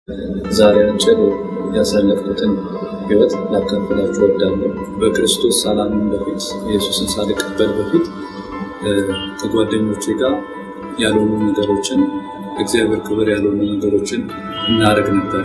ዛሬ አጭር ያሳለፍኩትን ህይወት ላካፍላችሁ እወዳለሁ። በክርስቶስ ሰላምን በፊት ኢየሱስን ሳልቀበል በፊት ከጓደኞቼ ጋር ያልሆኑ ነገሮችን እግዚአብሔር ክብር ያልሆኑ ነገሮችን እናደርግ ነበረ።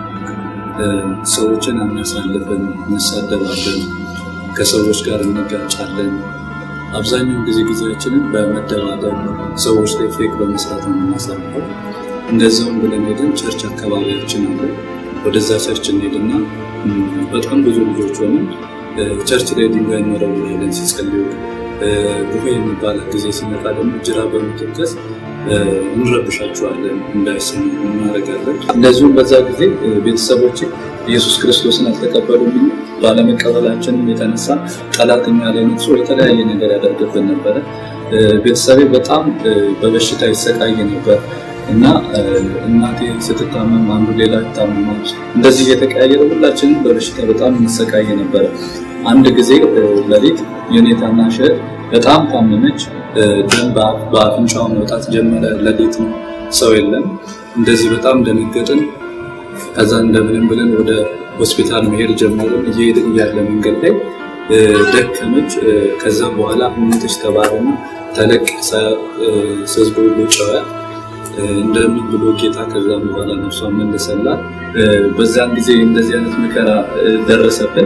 ሰዎችን አናሳልፍን፣ እንሳደባለን፣ ከሰዎች ጋር እንጋጫለን። አብዛኛውን ጊዜ ጊዜያችንን በመደባደብ ሰዎች ላይ ፌክ በመስራት ነው የምናሳልፈው። እንደዚያውም ብለን ሄደን ቸርች አካባቢያችን አለ። ወደዛ ቸርች እንሄድና በጣም ብዙ ልጆች ሆነን ቸርች ላይ ድንጋይ እንወረውራለን ሲጸልዩ። ቡሄ የሚባል ጊዜ ሲመጣ ደግሞ ጅራ በመተከስ እንረብሻቸዋለን፣ እንዳይሰሙ እናደርጋለን። እንደዚሁም በዛ ጊዜ ቤተሰቦች ኢየሱስ ክርስቶስን አልተቀበሉም። ባለመቀበላችንም የተነሳ ጠላት እኛ ላይ ነግሶ የተለያየ ነገር ያደርግብን ነበረ። ቤተሰቤ በጣም በበሽታ ይሰቃይ ነበር እና እናቴ ስትታመም አንዱ ሌላ ይታመማል። እንደዚህ እየተቀያየረ ሁላችንም በበሽታ በጣም እንሰቃይ ነበረ። አንድ ጊዜ ሌሊት የኔ ታናሽ እህት በጣም ታመመች። ደም በአፍንጫው መውጣት ጀመረ። ሌሊት ነው፣ ሰው የለም። እንደዚህ በጣም ደነገጥን። ከዛ እንደምንም ብለን ወደ ሆስፒታል መሄድ ጀመርን። እየሄድን እያለ መንገድ ላይ ደከመች። ከዛ በኋላ ሞተች ተባለና ተለቀሰ። ህዝቡ ሁሉ ጨዋ እንደምን ብሎ ጌታ ከዛም በኋላ ነፍሷን መለሰላት። በዛን ጊዜ እንደዚህ አይነት መከራ ደረሰብን።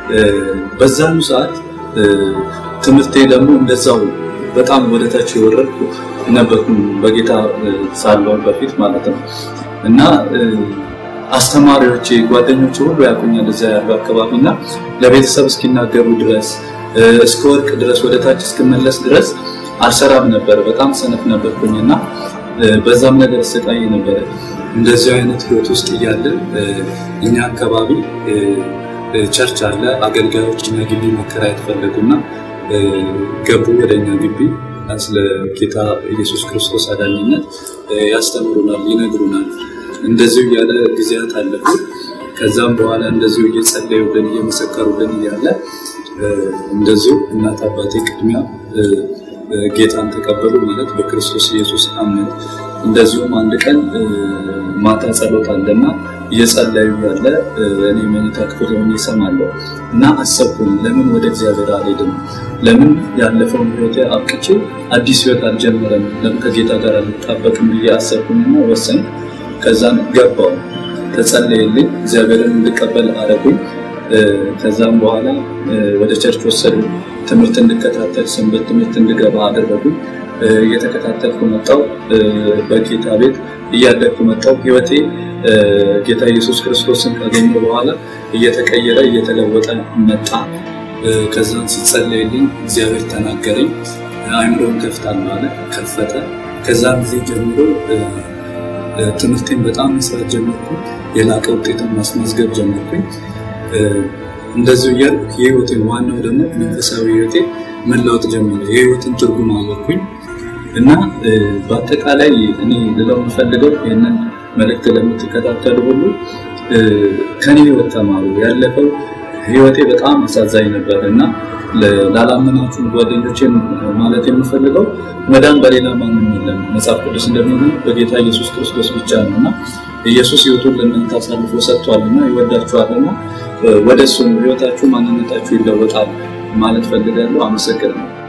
በዛኑ ሰዓት ትምህርቴ ደግሞ እንደዛው በጣም ወደታች የወረድኩ ነበርኩ በጌታ ሳለውን በፊት ማለት ነው እና አስተማሪዎቼ፣ ጓደኞቼ ሁሉ ያቁኛል እዛ ያሉ አካባቢ እና ለቤተሰብ እስኪናገሩ ድረስ እስከ ወርቅ ድረስ ወደታች እስክመለስ ድረስ አልሰራም ነበር። በጣም ሰነፍ ነበርኩኝ እና በዛም ነገር ስቃይ ነበረ። እንደዚህ አይነት ህይወት ውስጥ እያለን እኛ አካባቢ ቸርች አለ። አገልጋዮች እኛ ግቢ መከራየት ፈለጉና ገቡ ወደ እኛ ግቢ። ስለ ጌታ ኢየሱስ ክርስቶስ አዳኝነት ያስተምሩናል፣ ይነግሩናል። እንደዚሁ እያለ ጊዜያት አለፉ። ከዛም በኋላ እንደዚሁ እየጸለዩልን እየመሰከሩልን እያለ እንደዚሁ እናት አባቴ ቅድሚያ ጌታን ተቀበሉ ማለት በክርስቶስ ኢየሱስ አመን። እንደዚሁም አንድ ቀን ማታ ጸሎት አለና እየጸለዩ ያለ እኔ መኝታ ክፍል ሆኜ እሰማለሁ እና አሰብኩኝ፣ ለምን ወደ እግዚአብሔር አልሄድም? ለምን ያለፈውን ህይወት አብቅቼ አዲስ ህይወት አልጀምረም? ለምን ከጌታ ጋር አልጣበቅም ብዬ አሰብኩኝና ወሰን ከዛን ገባው ተጸለየልኝ፣ እግዚአብሔርን እንድቀበል አደረጉኝ። ከዛም በኋላ ወደ ቸርች ወሰዱ። ትምህርት እንድከታተል ሰንበት ትምህርት እንድገባ አደረጉ። እየተከታተልኩ መጣው። በጌታ ቤት እያደግኩ መጣው። ህይወቴ ጌታ ኢየሱስ ክርስቶስን ካገኘ በኋላ እየተቀየረ እየተለወጠ መጣ። ከዛም ሲጸለይልኝ እግዚአብሔር ተናገረኝ። አይምሮን ከፍታል አለ፣ ከፈተ። ከዛም ጊዜ ጀምሮ ትምህርቴን በጣም መስራት ጀመርኩ። የላቀ ውጤትን ማስመዝገብ ጀመርኩኝ። እንደዚሁ እያልኩ የህይወቴን ዋናው ደግሞ መንፈሳዊ ህይወቴ መለወጥ ጀመረ። የህይወትን ትርጉም አወቅኩኝ እና በአጠቃላይ እኔ ልለው የምፈልገው ይህንን መልእክት ለምትከታተሉ ሁሉ ከኔ ህይወት ተማሩ። ያለፈው ህይወቴ በጣም አሳዛኝ ነበር እና ላላመናችሁ ጓደኞቼን ማለት የምፈልገው መዳን በሌላ ማንም የለም። መጽሐፍ ቅዱስ እንደሚሆን በጌታ ኢየሱስ ክርስቶስ ብቻ ነው እና ኢየሱስ ህይወቱን ለእናንተ አሳልፎ ሰጥቷልና ይወዳችኋልና ወደ እሱ ህይወታችሁ ማንነታችሁ ይለወጣል ማለት ፈልጋለሁ። አመሰግናለሁ።